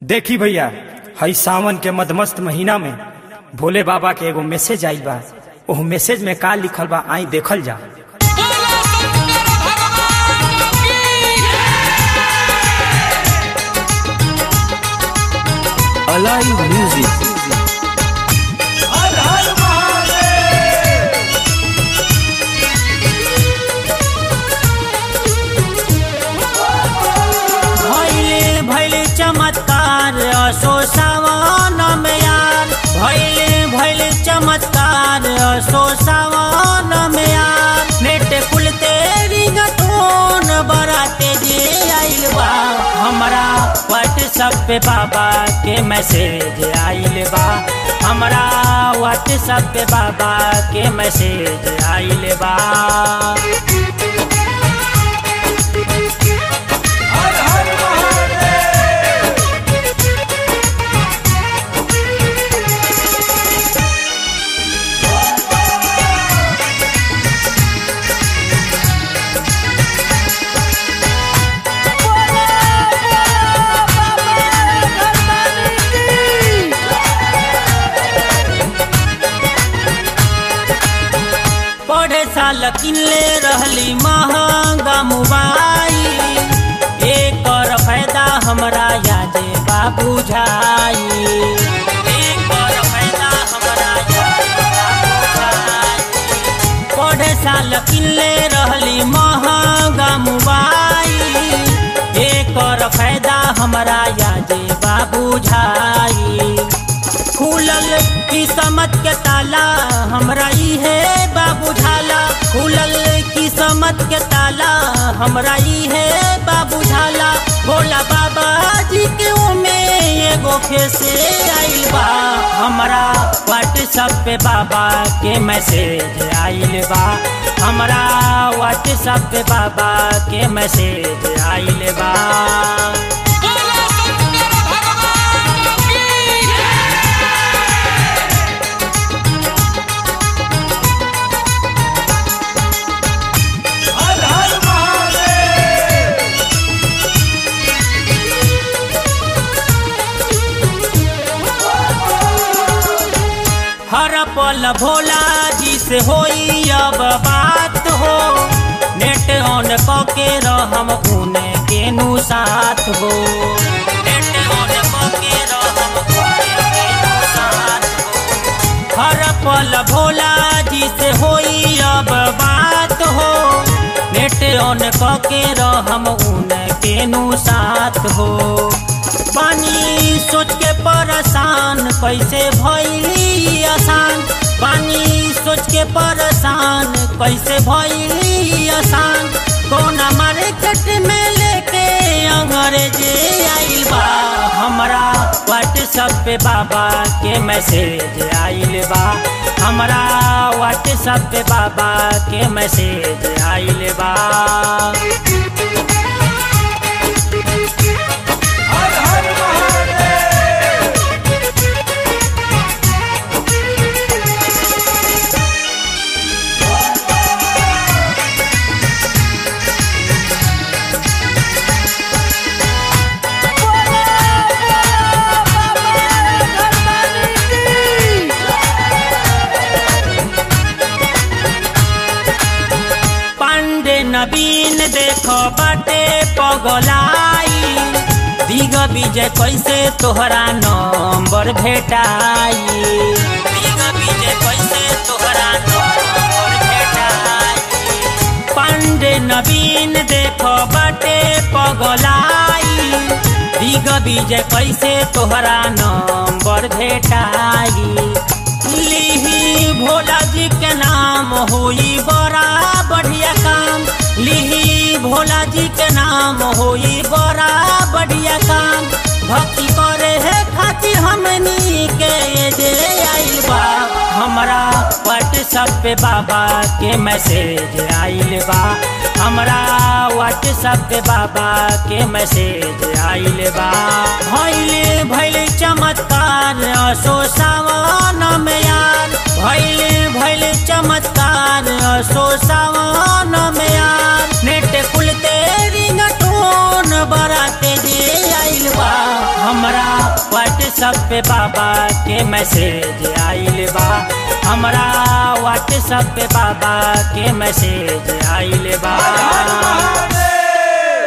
देखी भैया हई सावन के मदमस्त महीना में भोले बाबा के एगो मैसेज आइल बा ओह मैसेज में का लिखल बा आई देखल जा Alive Music. भैले भैले चमत्कार असो सावन में यार भैले भैले चमत्कार असो सावन में यार नेट कुल तेरी गटोन बराते जे आइल बा हमरा व्हाट्सएप पे बाबा के मैसेज आइल बा हमरा व्हाट्सएप पे बाबा के मैसेज आइल बा पढ़े साल किनले रहली महंगा मोबाइल एकर फायदा हमरा यादे बा बुझाई एकर फायदा हमरा यादे बा बुझाई पढ़े साल किनले रहली महंगा मोबाइल एकर फायदा हमरा यादे बा बुझाई खुलल किस्मत के ताला हमरा इहे बाबू झाला खुलल किस्मत के ताला हमरा इहे बाबू झाला भोला बाबा जी के ओमे एगो फेसे आइल बा हमरा व्हाट्सएप पे बाबा के मैसेज आइल बा हमरा व्हाट्सएप पे बाबा के मैसेज आइल बा हर पल भोला जी से होई अब बात हो नेट ऑन कके रहम उने केनु साथ हो नेट ऑन कके रहम उने केनु साथ हो हर पल भोला जी से होई अब बात हो नेट ऑन कके रहम उने केनु साथ हो पानी सोच के परेशान कैसे भैली आसान पानी सोच के परेशान कैसे भैली आसान कोना मार्केट में लेके अंग्रेजे आइल बा हमरा व्हाट्सएप पे बाबा के मैसेज आइल बा हमरा व्हाट्सएप पे बाबा के मैसेज आइल बा पांडे नवीन देखो बाटे पगलाई दिग विजय कैसे तोहरा नंबर भेटाई दिग विजय कैसे तोहरा नंबर भेटाई पांडे नवीन देखो बाटे पगलाई दिग विजय कैसे तोहरा नंबर भेटाई लिही भोला जी के नाम होई बड़ा बढ़िया काम लिही भोला जी के नाम होई बड़ा बढ़िया काम भक्ति करे है खातिर हमनी के जे आइल बा हमरा व्हाट्सएप पे बाबा के मैसेज आइल बा हमरा व्हाट्सएप पे बाबा के मैसेज आइल बा भैले भैले चमत्कार असो सावन में यार भैले भैले चमत्कार असो सावन में यार नेट कुल तेरी गटोन बराते जे आइल बा हमरा व्हाट्सएप पे बाबा के मैसेज आइल बा हमरा व्हाट्सएप पे बाबा के मैसेज आइल बा